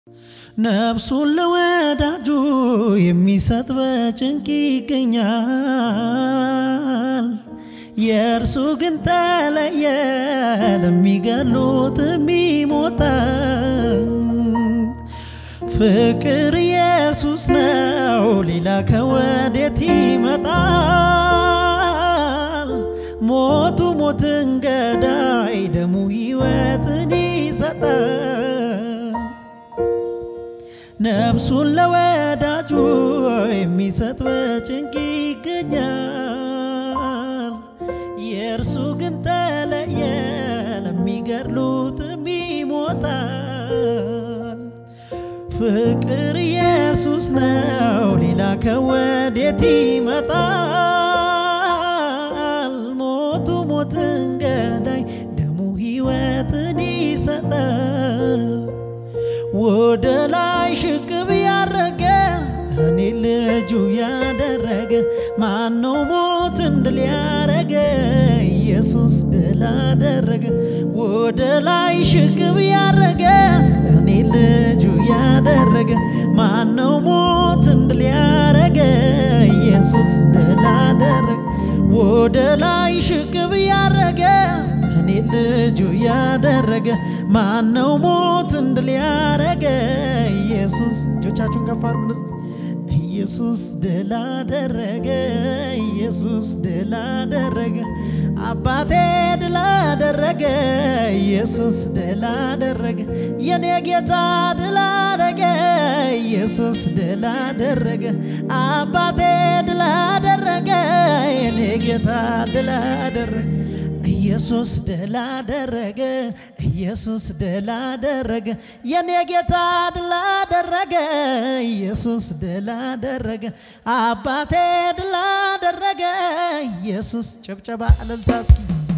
ነፍሱን ለወዳጁ የሚሰጥ በጭንቅ ይገኛል። የእርሱ ግን ተለየ፣ ለሚገሉት የሚሞታል። ፍቅር ኢየሱስ ነው፣ ሌላ ከወዴት ይመጣል? ሞቱ ሞትን ገዳይ፣ ደሙ ሕይወትን ይሰጣል። ነፍሱን ለወዳጁ የሚሰጥ በጭንቅ ይገኛል። የእርሱ ግን ተለየ፣ ለሚገድሉትም ይሞታል። ፍቅር ኢየሱስ ነው፣ ሌላ ከወዴት ይመጣል? ሞቱ ሞትን ገዳይ፣ ደሙ ሕይወትን ይሰጣል። ወደ ላይ ሽቅብ ያረገ እኔ ልጁ ያደረገ ማነው ሞትን ድል ያረገ? ኢየሱስ ድል አደረገ። ወደ ላይ ሽቅብ ያረገ እኔ ልጁ ያደረገ ማነው ሞትን ድል ያረገ? ኢየሱስ ድል አደረገ። ወደ ላይ ሽቅብ ያረገ እኔ ልጁ ያደረገ ማነው ሞትን ድል ያረገ? ኢየሱስ እጆቻችሁን ከፍ አድርጉ። ኢየሱስ ድል አደረገ። ኢየሱስ ድል አደረገ። አባቴ ድል አደረገ። ኢየሱስ ድል አደረገ። የኔ ጌታ ድል አደረገ። ኢየሱስ ድል አደረገ። አባቴ ድል አደረገ። የኔ ጌታ ድል አደረገ። ኢየሱስ ድል አደረገ። ኢየሱስ ድል አደረገ። የኔ ጌታ ድል አደረገ። ኢየሱስ ድል አደረገ። አባቴ ድል አደረገ። ኢየሱስ ጭብጨባ እልልታ እስኪ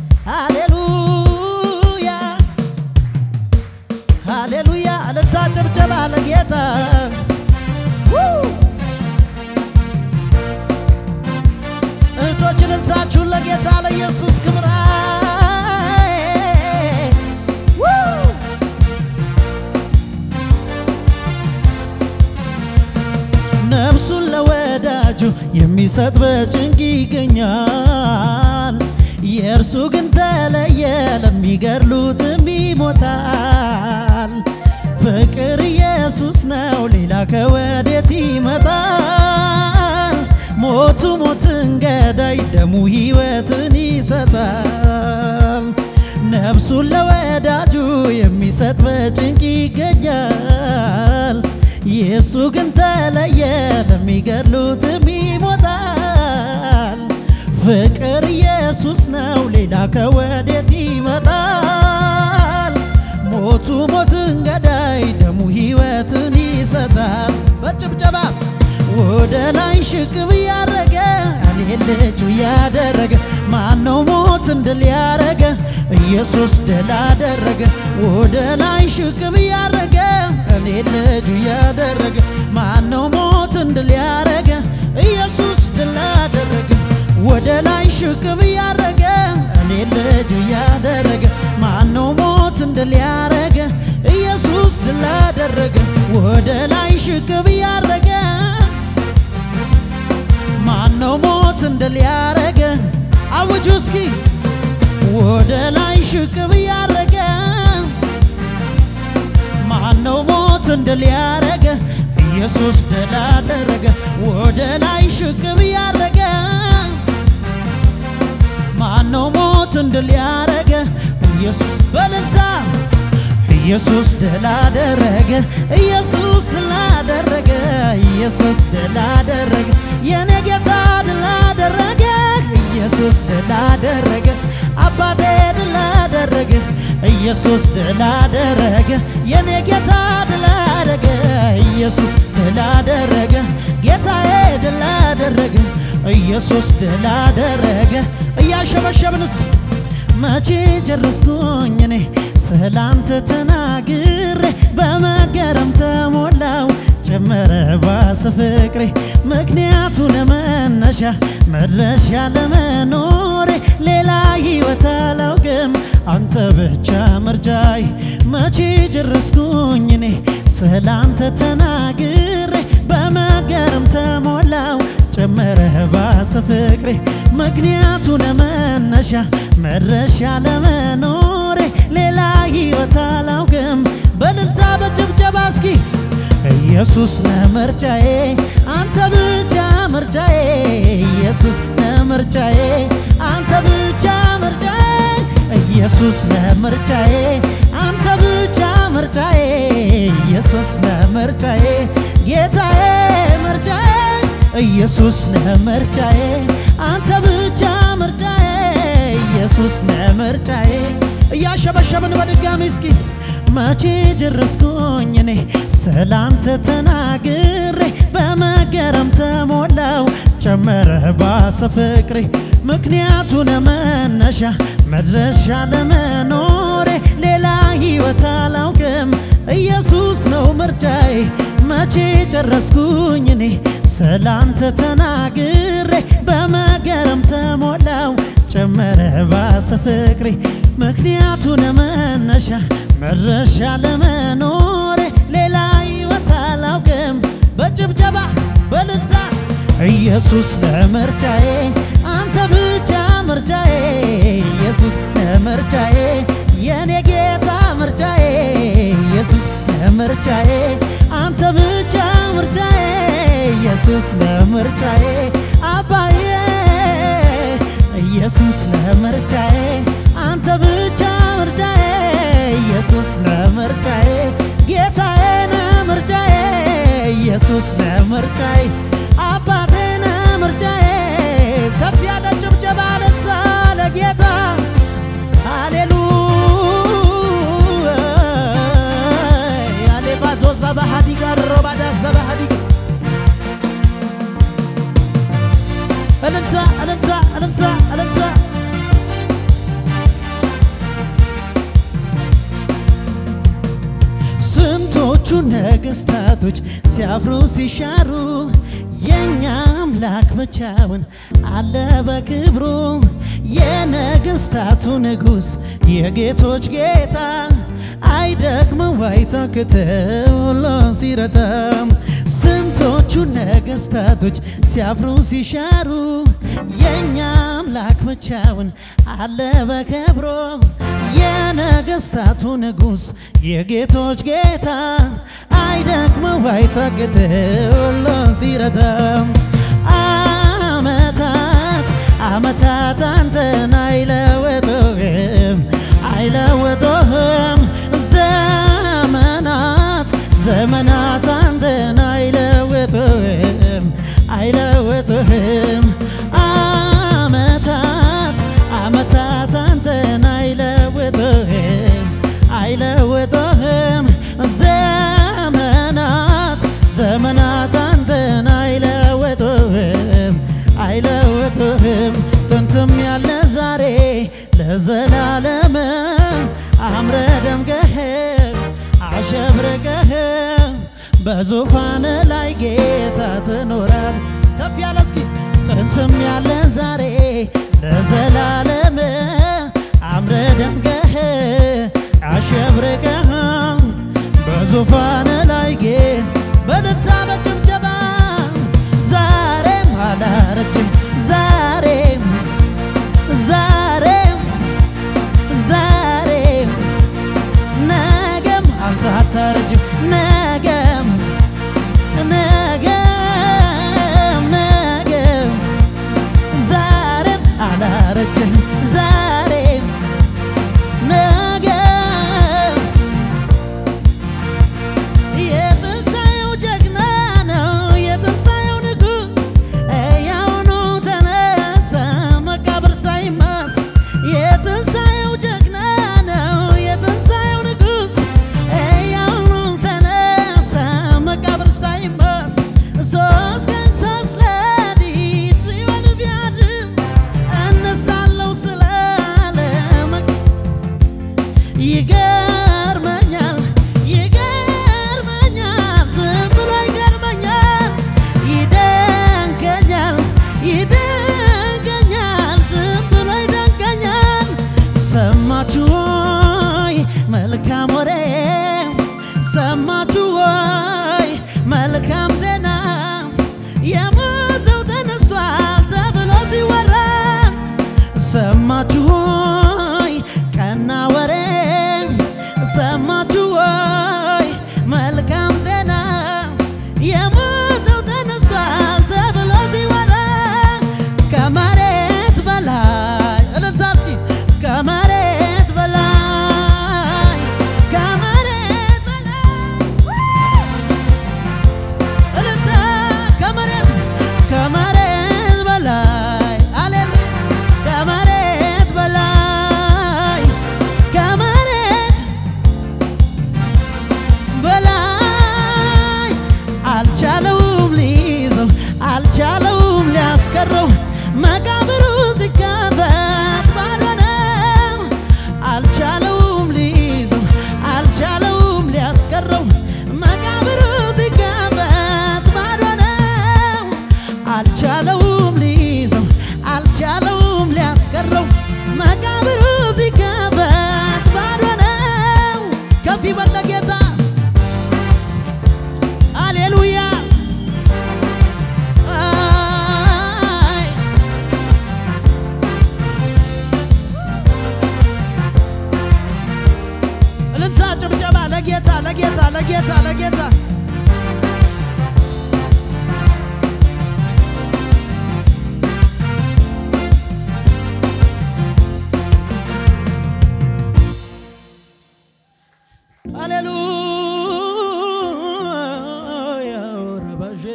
ሃሌሉያ ሃሌሉያ እልልታ ጭብጨባ ለጌታ እህቶች እልልታችሁን ለጌታ ለኢየሱስ ክብር ነፍሱን ለወዳጁ የሚሰጥ በጭንቅ ይገኛል። የእርሱ ግን ተለየ፣ ለሚገድሉትም ይሞታል። ፍቅር ኢየሱስ ነው፣ ሌላ ከወዴት ይመጣል? ሞቱ ሞትን ገዳይ፣ ደሙ ሕይወትን ይሰጣል። ነፍሱን ለወዳጁ የሚሰጥ በጭንቅ ይገኛል። የእሱ ግን ተለየ፣ ለሚገድሉትም ይሞታል። ፍቅር ኢየሱስ ነው፣ ሌላ ከወዴት ይመጣል? ሞቱ ሞትን ገዳይ፣ ደሙ ሕይወትን ይሰጣል። በጭብጨባ ወደ ላይ ሽቅብ ያረገ እኔ ልጁ ያደረገ ማነው ሞትን ድል ያረገ? ኢየሱስ ድል አደረገ። ወደ ላይ ሽቅብ ያረገ እኔ ልጁ ያደረገ ማነው ሞትን ድል ያረገ? ኢየሱስ ድል አደረገ። ወደ ላይ ሽቅብ ያረገ እኔ ልጁ ያደረገ ማነው ሞትን ድል ያረገ? ኢየሱስ ድል አደረገ። ወደ ላይ ሽቅብ ያረገ ማነው ሞትን ድል ያረገ? አውጁ እስኪ ወደ ላይ ሽቅብ ያረገ ማነው ሞትን ድል ያረገ? ኢየሱስ ድል አደረገ። ወደ ላይ ሽቅብ ያረገ ማነው ሞትን ድል ያረገ? ኢየሱስ በልልታ ኢየሱስ ድል አደረገ። ኢየሱስ ድል አደረገ። ኢየሱስ ድል አደረገ። የኔ ጌታ ድል አደረገ። ኢየሱስ ድል አደረገ። አባቴ ድል አደረገ። ኢየሱስ ድል አደረገ። የኔ ጌታ ድል አደረገ። ኢየሱስ ድል አደረገ። ጌታዬ ድል አደረገ። ኢየሱስ ድል አደረገ። እያሸበሸብን እስኪ መቼ ጨረስኩኝ እኔ ስላንተ ተናግሬ በመገረም ተሞላው ጨመረ ባሰ ፍቅሬ ምክንያቱ ለመነሻ መድረሻ ለመኖሬ ሌላ ሕይወት አላውቅም አንተ ብቻ ምርጫይ መቼ ጨረስኩኝ እኔ ስላንተ ተናግሬ በመገረም ተሞላው ጨመረህ ባሰ ፍቅሬ ምክንያቱ ለመነሻ መድረሻ ለመኖሬ ሌላ ሕይወት አላውቅም በልልታ በጭብጨባ እስኪ ኢየሱስ ነምርጫዬ አንተ ብቻ ምርጫዬ ኢየሱስ ነምርጫዬ አንተ ብቻ ምርጫዬ ኢየሱስ ነምርጫዬ አንተ ብቻ ምርጫዬ ኢየሱስ ነምርጫዬ ጌታዬ ምርጫዬ ኢየሱስ ነምርጫዬ አንተ ብቻ ምርጫዬ ኢየሱስ ነምርጫዬ እያሸበሸብን በድጋሚ እስኪ መቼ ጀረስኩኝ እኔ ስላንተ ተናግሬ በመገረም ተሞላው ጨመረ ባሰ ፍቅሬ ምክንያቱ ለመነሻ መድረሻ ለመኖሬ ሌላ ሕይወት አላውቅም ኢየሱስ ነው ምርጫዬ መቼ ጨረስኩኝ እኔ ስላንተ ተናግሬ በመገረም ተሞላው ጨመረ ባሰ ፍቅሬ ምክንያቱ ለመነሻ መድረሻ ለመኖሬ ሌላ ሕይወት አላውቅም በጭብጨባ በልልታ ኢየሱስ ለምርጫዬ አንተ ብቻ ምርጫዬ ኢየሱስ ለምርጫዬ የኔ ጌታ ምርጫዬ ኢየሱስ ለምርጫዬ አንተ ብቻ ምርጫዬ ኢየሱስ ለምርጫዬ አባዬ ኢየሱስ ለምርጫዬ አንተ ብቻ ምርጫዬ ኢየሱስ ለምርጫዬ ጌታዬ ነምርጫዬ ኢየሱስ ነምርጫዬ አባቴ ነምርጫዬ ከፍ ያለ ጭብጨባ ለዛ ለጌታ ሃሌሉያ አሌባቶ ሰባሃዲጋ ሮባዳ ሰባሃዲጋ እልልታ እልልታ እልልታ እልልታ ስንቶቹ ነገስታቶች ሲያፍሩ ሲሻሩ የኛ አምላክ ብቻውን አለ በክብሩ የነገስታቱ ንጉሥ የጌቶች ጌታ አይደክመው አይታክተው ሁሉን ሲረታም ስንቶቹ ነገስታቶች ሲያፍሩ ሲሻሩ የኛ አምላክ ብቻውን አለ በክብሩ የነገስታቱ ንጉሥ የጌቶች ጌታ አይደክመው አይታክተው ሁሉን ሲረታም አመታት አመታት አንተን አይለወጡህም አይለወጡህም ዘመናት ዘመናት አንተን አይለወጡህም አይለወጡህም አመታት አመታት አንተን አይለወጡህም አይለወጡህም ዘመናት ዘመናት አንተን አይለወጡህም አይለወጡህም ጥንትም ያለ ዛሬ ለዘላለም አምረ ደምቀህ አሸብርቀህ በዙፋን ላይ ጌታ ትኖራል። ከፍ ያለ እስኪ ጥንትም ያለ ዛሬ ለዘላለም አምረ ደምቀህ አሸብርቀህ በዙፋን ላይ ጌ በልታ በጭብጨባ ዛሬም አላረጅም ዛሬም ዛሬም ዛሬም ነገም አንተ አታረጅም ነገም ነገም ነገም ዛሬም አላረጅም ዛሬም ነገም የት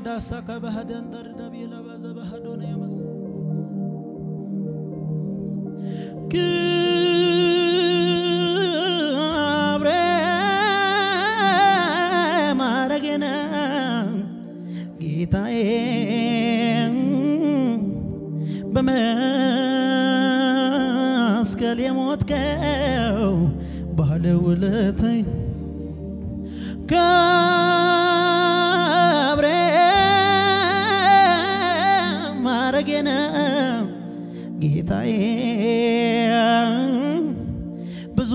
ዳሳ ከባህደን ደርደብ ለበዘ ባህዶነ የመስ ክብሬ ማረጌነ ጌታዬ በመስቀል የሞትከው ባለውለታይ ክብሬ ማረጌነ ጌታዬ ብዙ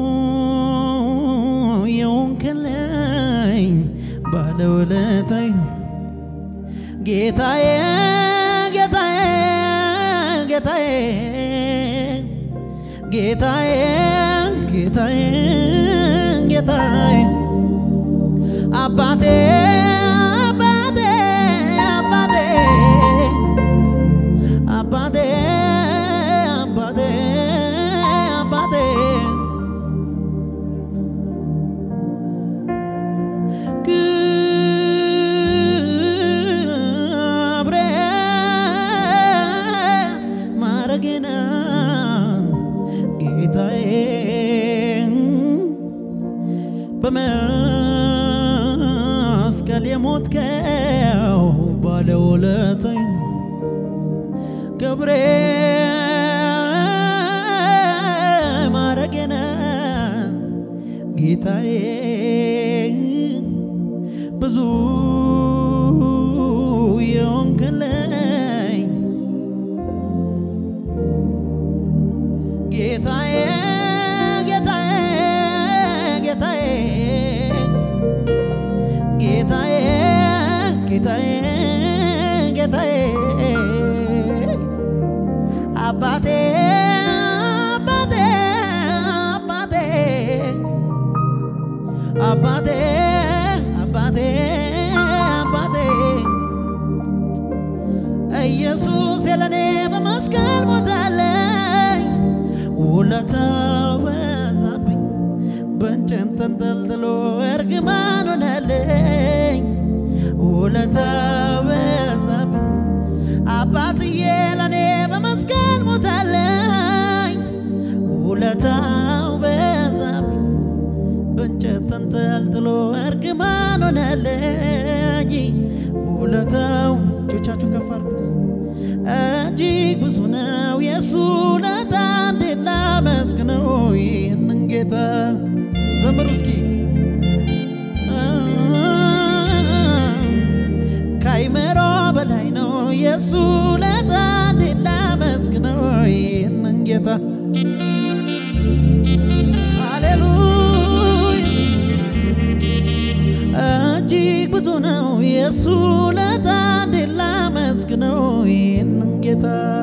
የሆንክልኝ ባለውለታይ ጌታዬ ጌታዬ ጌታዬ ጌታዬ ጌታዬ ጌታዬ አባቴ አባቴ አባቴ አባቴ አባቴ አባቴ ክብሬ ማረጌና ጌታዬ በመስቀል የሞትከው ባለውለታይ ክብሬ ማረጌና ጌታዬ ብዙ የሆንክልኝ ጌታዬ ጌታዬ ጌታዬ ጌታዬ ጌታዬ ጌታዬ አባቴ አባቴ አባቴ አባቴ አባቴ አባቴ ኢየሱስ የለኔ በመስቀል ሞታለኝ ውለታው በዛብኝ በእንጨት ተንጠልጥሎ እርግማን ሆነልኝ ውለታው በዛብኝ አባትዬ ለኔ በመስቀል ሞታለኝ ውለታው በዛብኝ በእንጨት ተንጠልጥሎ እርግማን ሆነልኝ ውለታው እጆቻችሁን ከፍ አድርጉ እጅግ ብዙ ነው የእሱ ውለታ እንዴት ላመስግነው ይህንን ጌታ ዘምሩ እስኪ ከአይምሮ በላይ ነው የእሱ ውለታ እንዴት ላመስግነው ይህንን ጌታ ሃሌሉያ እጅግ ብዙ ነው የእሱ ውለታ እንዴት ላመስግነው ይህንን ጌታ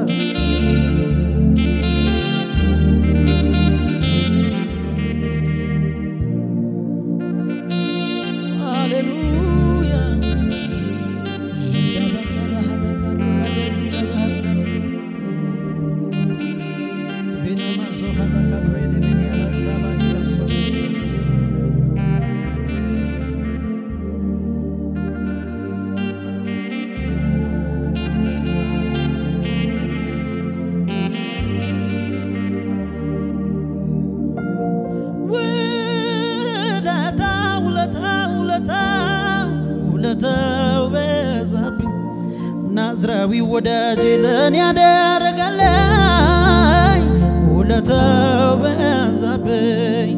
ሃሌሉያ ውለታ ውለታ ውለታ ውለታው በዛብኝ ናዝራዊ ወዳጄ ለእኔ ያደረገልኝ ውለታው በዛብኝ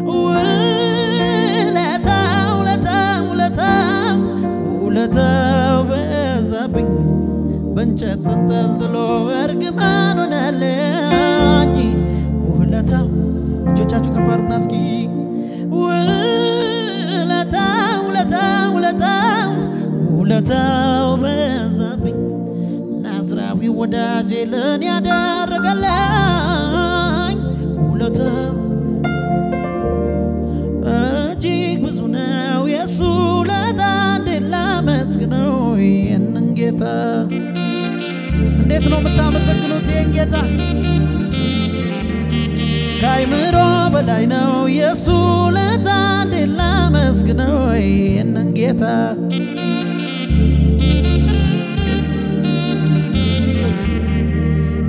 ውለታ ውለታ ውለታ ውለታው በዛብኝ በእንጨት ተንጠልጥሎ እርግማን ሆነልኝ ውለታው እጆቻችሁ ከፍ አድርጉና እስኪ ውለታ ውለታ ውለታ ውለታው በዛብኝ ናዝራዊ ወዳጄ ለእኔ ያደረገልኝ ውለታው እጅግ ብዙ ነው የእሱ ውለታ እንዴት ላመስግነው ይህንን ጌታ እንዴት ነው የምታመሰግኑት ይህን ጌታ ከአይምሮ በላይ ነው የእሱ ውለታ እንዴት ላመስግነው ይህንን ጌታ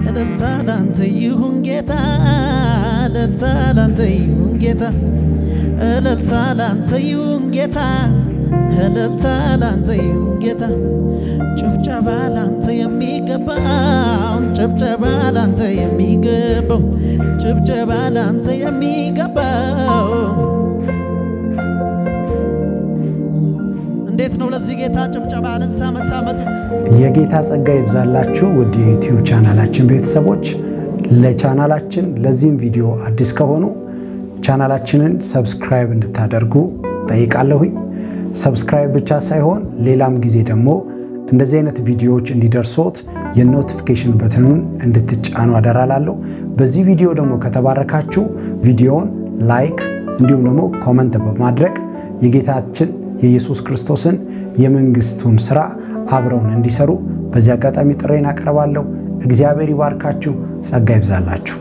እልልታ ላንተ ይሁን ጌታ እልልታ ላንተ ይሁን ጌታ እልልታ ላንተ ይሁን ጌታ እልልታ ላንተ ይሁን ጌታ ጭብጨባ ላንተ የሚገባው ጭብጨባ ላንተ የሚገባው ጭብጨባ ላንተ የሚገባው እንዴት ነው ለዚህ ጌታ ጭብጨባ እልልታ መታመጡ? የጌታ ጸጋ ይብዛላችሁ ውድ የዩቲዩብ ቻናላችን ቤተሰቦች። ለቻናላችን ለዚህም ቪዲዮ አዲስ ከሆኑ ቻናላችንን ሰብስክራይብ እንድታደርጉ ጠይቃለሁኝ። ሰብስክራይብ ብቻ ሳይሆን ሌላም ጊዜ ደግሞ እንደዚህ አይነት ቪዲዮዎች እንዲደርሶት የኖቲፊኬሽን በትኑን እንድትጫኑ አደራላለሁ። በዚህ ቪዲዮ ደግሞ ከተባረካችሁ ቪዲዮውን ላይክ እንዲሁም ደግሞ ኮመንት በማድረግ የጌታችን የኢየሱስ ክርስቶስን የመንግስቱን ስራ አብረውን እንዲሰሩ በዚህ አጋጣሚ ጥሬን አቀርባለሁ። እግዚአብሔር ይባርካችሁ፣ ጸጋ ይብዛላችሁ።